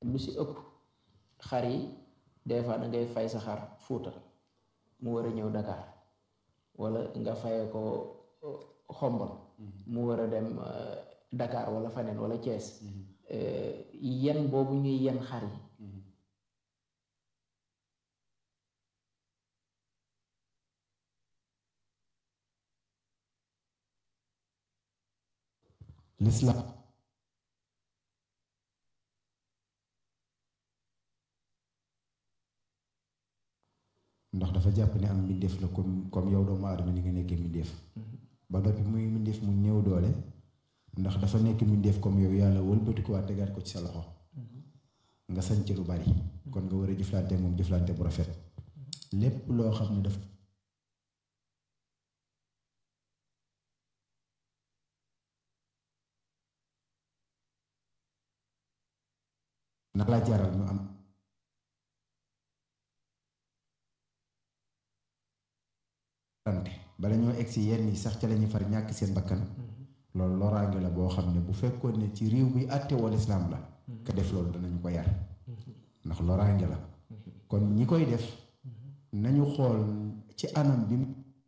lu si ëpp xar yi des fois da ngay fay sa xar Fuuta mu war a ñëw Dakar wala nga faye ko xombal mu war a dem Dakar wala faneen wala Thiès yen boobu ñuy yen xar yi l'islam ndax dafa jàpp ne am mbindeef la comme comme yow doomu aadama ni nga nekkee mbindeef ba noppi muy mbindeef mu ñëw doole ndax dafa nekk mbindeef comme yow yàlla wëlbati ko waa tegaat ko ci sa loxo nga sañ ci lu bari kon nga war a jëflante moom jëflante bu rafet lépp loo xam ne daf na la jaral ñu am bala ñoo egg si yenn yi sax ca lañuy far ñàkk seen bakkan loolu loraange la boo xam ne bu fekkoon ne ci réew bi àtte wal islaam la ka def loolu danañu ko yar ndax loraange la kon ñi koy def nañu xool ci anam bi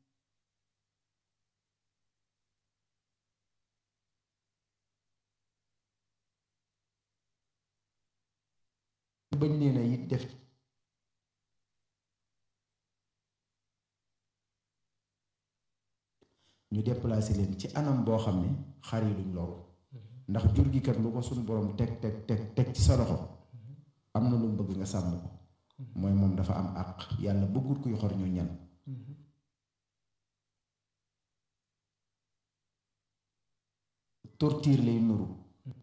bañ leen a it def ñu déplacé leen ci anam boo xam ne xar yi duñ loru ndax jur gi kat lu ko suñu borom teg teg teg teg ci sa loxo am na lu mu bëgg nga sàmm ko mooy moom dafa am àq yàlla bëggul kuy xor ñu ñan torture lay nuru